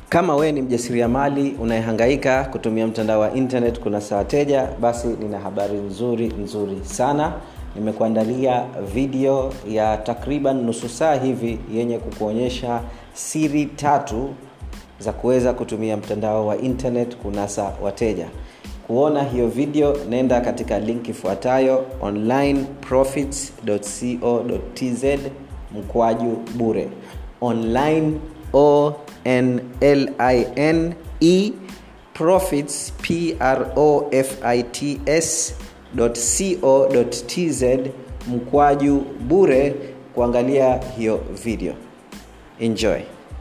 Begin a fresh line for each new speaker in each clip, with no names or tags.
Kama wewe ni mjasiriamali unayehangaika kutumia mtandao wa internet kunasa wateja, basi nina habari nzuri nzuri sana. Nimekuandalia video ya takriban nusu saa hivi yenye kukuonyesha siri tatu za kuweza kutumia mtandao wa internet kunasa wateja. Kuona hiyo video, nenda katika link ifuatayo onlineprofits.co.tz mkwaju bure online o n l i n e profits p r o f i t s .co.tz mkwaju bure kuangalia hiyo video enjoy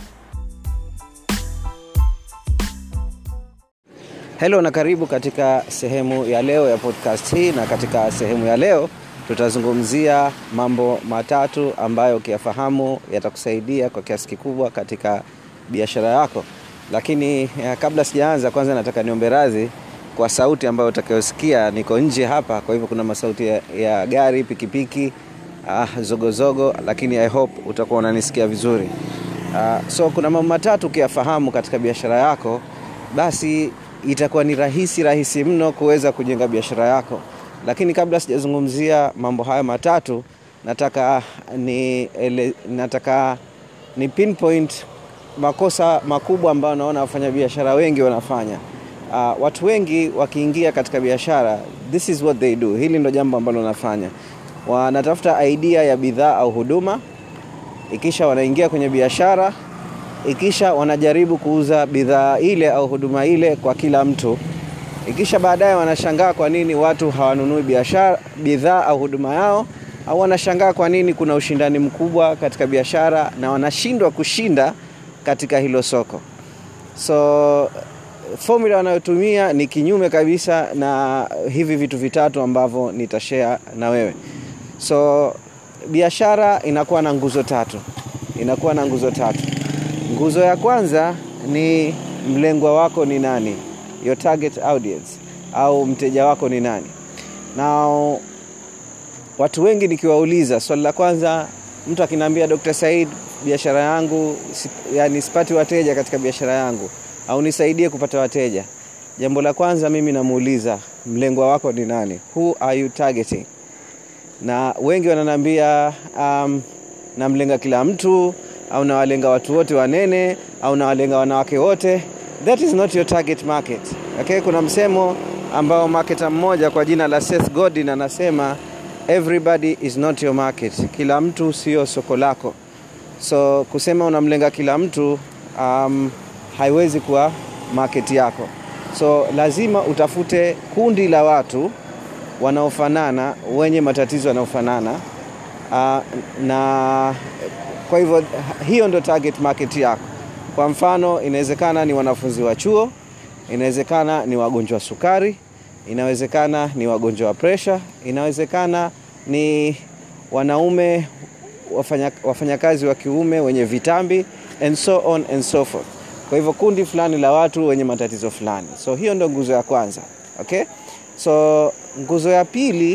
helo na karibu katika sehemu ya leo ya podcast hii na katika sehemu ya leo tutazungumzia mambo matatu ambayo ukiyafahamu yatakusaidia kwa kiasi kikubwa katika biashara yako lakini ya, kabla sijaanza kwanza nataka niombe radhi kwa sauti ambayo utakayosikia niko nje hapa kwa hivyo kuna masauti ya, ya gari pikipiki ah, zogozogo lakini i hope utakuwa unanisikia vizuri ah, so kuna mambo matatu ukiyafahamu katika biashara yako basi itakuwa ni rahisi rahisi mno kuweza kujenga biashara yako lakini kabla sijazungumzia mambo hayo matatu nataka ni ele, nataka ni pinpoint makosa makubwa ambayo naona wafanyabiashara wengi wanafanya uh, watu wengi wakiingia katika biashara this is what they do hili ndo jambo ambalo wanafanya wanatafuta idea ya bidhaa au huduma ikisha wanaingia kwenye biashara ikisha wanajaribu kuuza bidhaa ile au huduma ile kwa kila mtu ikisha baadaye wanashangaa kwa nini watu hawanunui biashara bidhaa au huduma yao au wanashangaa kwa nini kuna ushindani mkubwa katika biashara na wanashindwa kushinda katika hilo soko so formula wanayotumia ni kinyume kabisa na hivi vitu vitatu ambavyo nitashare na wewe so biashara inakuwa na nguzo tatu inakuwa na nguzo tatu nguzo ya kwanza ni mlengwa wako ni nani your target audience au mteja wako ni nani na watu wengi nikiwauliza swali la kwanza mtu akiniambia dr said biashara yangu yani sipati wateja katika biashara yangu au nisaidie kupata wateja jambo la kwanza mimi namuuliza mlengwa wako ni nani who are you targeting na wengi wananiambia um, namlenga kila mtu au nawalenga watu wote wanene au nawalenga wanawake wote that is not your target market okay kuna msemo ambao marketa mmoja kwa jina la Seth Godin anasema everybody is not your market kila mtu sio soko lako so kusema unamlenga kila mtu um, haiwezi kuwa market yako so lazima utafute kundi la watu wanaofanana wenye matatizo yanayofanana uh, na kwa hivyo hiyo ndo target market yako kwa mfano inawezekana ni wanafunzi wa chuo inawezekana ni wagonjwa wa sukari inawezekana ni wagonjwa wa presha inawezekana ni wanaume wafanyakazi wafanya wa kiume wenye vitambi and so on and so forth kwa hivyo kundi fulani la watu wenye matatizo fulani so hiyo ndo nguzo ya kwanza okay so nguzo ya pili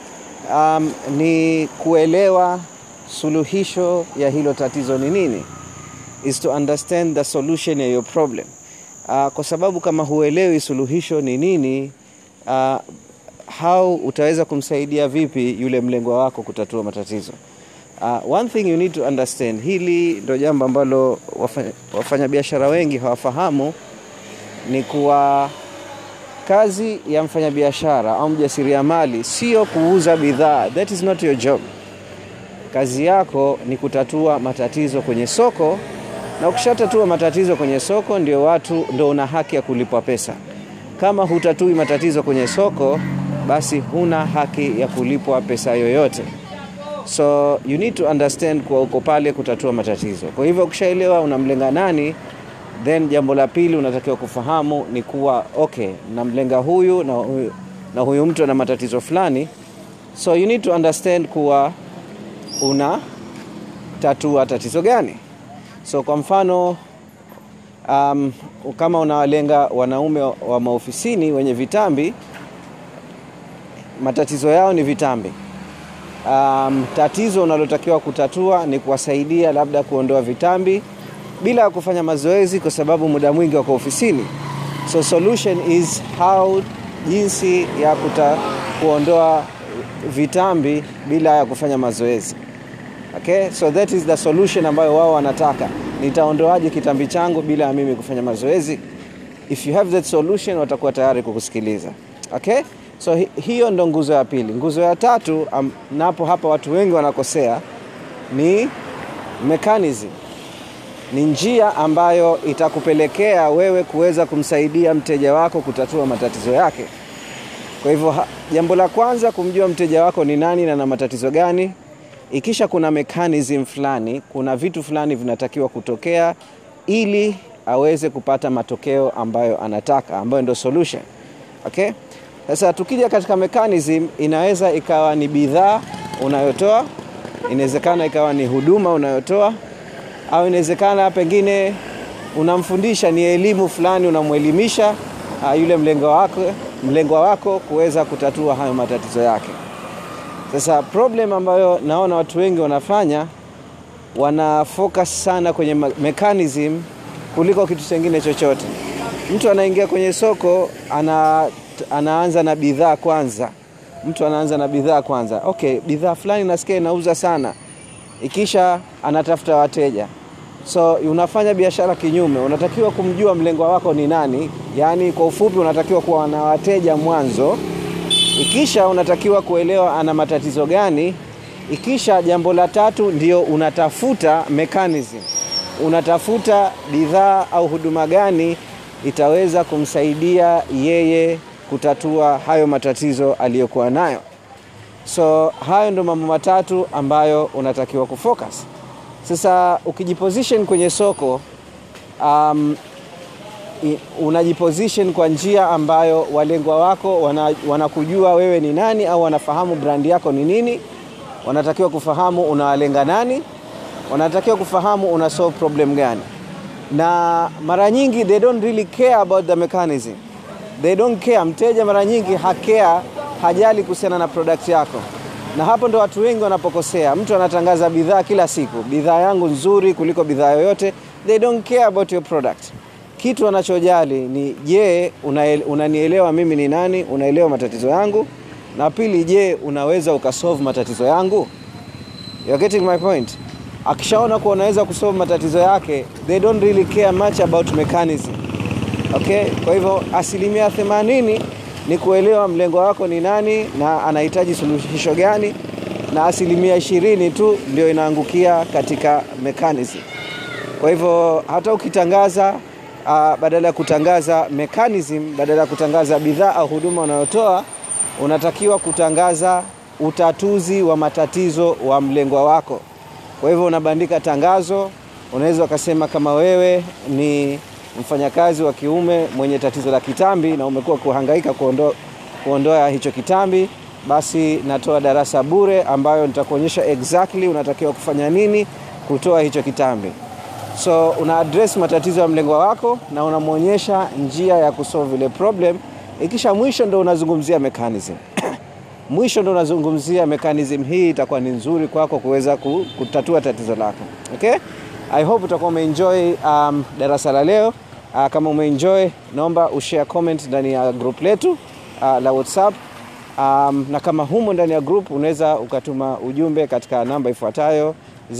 um, ni kuelewa suluhisho ya hilo tatizo ni nini is to understand the solution ya your problem uh, kwa sababu kama huelewi suluhisho ni nini uh, how utaweza kumsaidia vipi yule mlengwa wako kutatua matatizo uh, one thing you need to understand hili ndo jambo ambalo wafanyabiashara wafanya wengi hawafahamu ni kuwa kazi ya mfanyabiashara au mjasiriamali sio kuuza bidhaa that is not your job kazi yako ni kutatua matatizo kwenye soko na ukishatatua matatizo kwenye soko ndio watu ndo una haki ya kulipwa pesa kama hutatui matatizo kwenye soko basi huna haki ya kulipwa pesa yoyote so you need to understand kuwa uko pale kutatua matatizo kwa hivyo ukishaelewa unamlenga nani then jambo la pili unatakiwa kufahamu ni kuwa okay namlenga huyu na huyu, na huyu mtu ana matatizo fulani so you need to understand kuwa una tatua tatizo gani so kwa mfano um, kama unawalenga wanaume wa maofisini wenye vitambi matatizo yao ni vitambi um, tatizo unalotakiwa kutatua ni kuwasaidia labda kuondoa vitambi bila ya kufanya mazoezi kwa sababu muda mwingi wako ofisini so solution is how jinsi ya kuta, kuondoa vitambi bila ya kufanya mazoezi okay so that is the solution ambayo wao wanataka nitaondoaje kitambi changu bila ya mimi kufanya mazoezi if you have that solution watakuwa tayari kukusikiliza okay so hi, hiyo ndo nguzo ya pili nguzo ya tatu um, napo hapa watu wengi wanakosea ni mechanism ni njia ambayo itakupelekea wewe kuweza kumsaidia mteja wako kutatua matatizo yake kwa hivyo jambo la kwanza kumjua mteja wako ni nani na na matatizo gani ikisha kuna mechanism fulani kuna vitu fulani vinatakiwa kutokea ili aweze kupata matokeo ambayo anataka ambayo ndio solution okay sasa tukija katika mechanism inaweza ikawa ni bidhaa unayotoa inawezekana ikawa ni huduma unayotoa au inawezekana pengine unamfundisha ni elimu fulani unamwelimisha uh, yule mlengwa wako mlengwa wako kuweza kutatua hayo matatizo yake sasa problem ambayo naona watu wengi wanafanya wana focus sana kwenye mechanism kuliko kitu chengine chochote mtu anaingia kwenye soko ana, anaanza na bidhaa kwanza mtu anaanza na bidhaa kwanza okay bidhaa fulani nasikia inauza sana ikisha anatafuta wateja so unafanya biashara kinyume unatakiwa kumjua mlengwa wako ni nani yaani kwa ufupi unatakiwa kuwa na wateja mwanzo ikisha unatakiwa kuelewa ana matatizo gani ikisha jambo la tatu ndio unatafuta mechanism unatafuta bidhaa au huduma gani itaweza kumsaidia yeye kutatua hayo matatizo aliyokuwa nayo so hayo ndo mambo matatu ambayo unatakiwa kufocus sasa ukijiposition kwenye soko um, unajiposition kwa njia ambayo walengwa wako wanakujua wana wewe ni nani au wanafahamu brandi yako ni nini wanatakiwa kufahamu unawalenga nani wanatakiwa kufahamu una solve problem gani na mara nyingi they don't really care about the mechanism they don't care mteja mara nyingi hakea hajali kuhusiana na product yako na hapo ndo watu wengi wanapokosea mtu anatangaza bidhaa kila siku bidhaa yangu nzuri kuliko bidhaa yoyote they don't care about your product kitu wanachojali ni je unanielewa una mimi ni nani unaelewa matatizo yangu na pili je unaweza ukasolve matatizo yangu You're getting my point akishaona kuwa unaweza kusolve matatizo yake they don't really care much about mechanism okay kwa hivyo asilimia 80 ni kuelewa mlengo wako ni nani na anahitaji suluhisho gani na asilimia ishirini tu ndio inaangukia katika mechanism kwa hivyo hata ukitangaza uh, badala ya kutangaza mechanism badala ya kutangaza bidhaa au huduma unayotoa unatakiwa kutangaza utatuzi wa matatizo wa mlengwa wako kwa hivyo unabandika tangazo unaweza ukasema kama wewe ni mfanyakazi wa kiume mwenye tatizo la kitambi na umekuwa kuhangaika kuondoa, kuondoa hicho kitambi basi natoa darasa bure ambayo nitakuonyesha exactly unatakiwa kufanya nini kutoa hicho kitambi so una address matatizo ya mlengwa wako na unamwonyesha njia ya kusolve ile problem ikisha mwisho ndo unazungumzia mechanism mwisho ndo unazungumzia mechanism hii itakuwa ni nzuri kwako kuweza kutatua tatizo lako okay i hope utakuwa umeenjoy um, darasa la leo uh, kama umeenjoy naomba ushare comment ndani ya group letu uh, la whatsapp um, na kama humo ndani ya group unaweza ukatuma ujumbe katika namba ifuatayo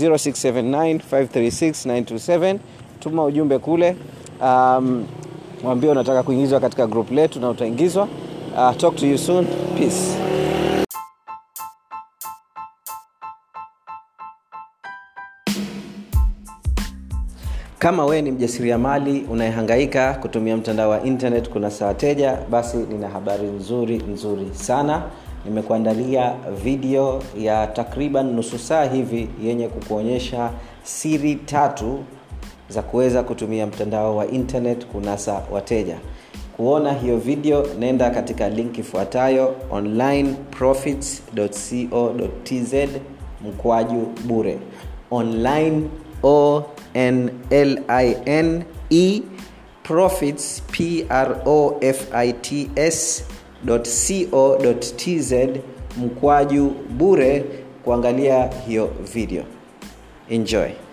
0679536927 tuma ujumbe kule um, mwambie unataka kuingizwa katika group letu na utaingizwa uh, talk to you soon peace kama wewe ni mjasiriamali unayehangaika kutumia mtandao wa internet kunasa wateja basi nina habari nzuri nzuri sana nimekuandalia video ya takriban nusu saa hivi yenye kukuonyesha siri tatu za kuweza kutumia mtandao wa internet kunasa wateja kuona hiyo video nenda katika link ifuatayo onlineprofits.co.tz mkwaju bure online o n l i n e profits p r o f i t s co.tz mkwaju bure kuangalia hiyo video enjoy